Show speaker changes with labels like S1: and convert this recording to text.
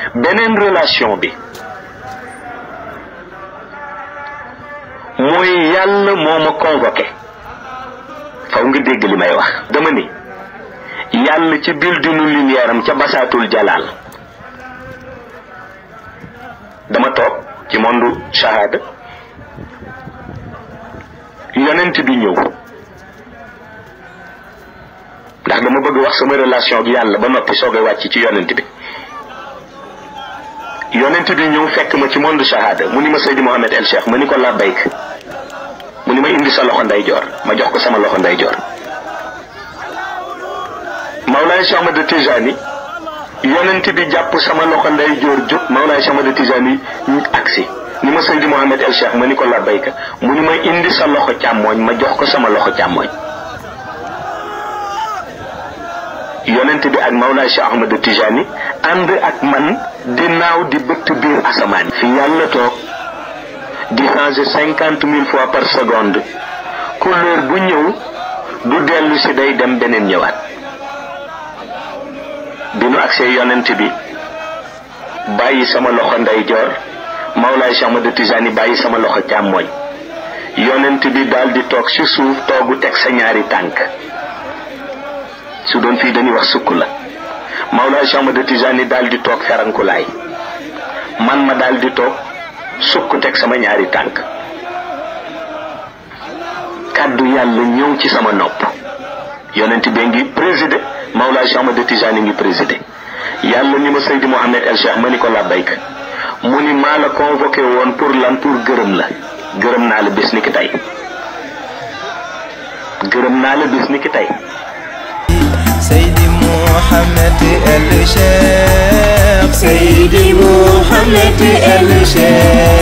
S1: beneen relation bi mooy yàlla moo ma convoqué faw nga dégg li may wax dama ni yàlla ci buildingu lumière am ca basaatul jalaal dama toog ci monde shahada yonent bi ñëw ndax dama bëgg wax sama relation ak yàlla ba noppi soogay wàcc ci yonent bi yonent bi ñëw fekk ma ci monde shahada mu ni ma Seydi Mohamed El Cheikh ma ni ko labbayk mu ni ma indi sa loxo ndeyjoor ma jox ko sama loxo ndeyjoor Mawlaay Cheikh Ahmad Tijani yonent bi jàpp sama loxo ndeyjoor jóg Mawlaay Cheikh Ahmad Tijani agsi ni ma Seydi Mohamed El Cheikh ma ni ko labbayka mu ni ma indi sa loxo càmmooñ ma jox ko sama loxo càmmooñ yonent bi ak Mawlaay Cheikh Ahmad Tijani ànd ak man di naaw di bëtt biir asamaan fi yàlla toog di changer cinquante mille fois par seconde couleur bu ñëw du dellu si day dem beneen ñëwaat bi nu agsee yonent bi bàyyi sama loxo ndeyjoor Mawlaay Cheikh Ahmad Tijani bàyyi sama loxo càmmooñ yonent bi daal di toog ci suuf toogu teg sa ñaari tànk su doon fii dañuy wax sukk la Mawlaay Cheikh Ahmad Tijani daal di toog ferankulaay man ma daal di toog sukk teg sama ñaari tànk kàddu yàlla ñëw ci sama nopp yonent bi ngi présider Mawlaay Cheikh Ahmad Tijani ngi présider yàlla ni ma Seydi Mohamed El Cheikh ma ni ko labbayk mu ni maa la convoqué woon pour lan pour gërëm la gërëm naa la bis ni ki tey gërëm naa la bis ni ki tey
S2: سيدي محمد الشيخ سيدي محمد الشيخ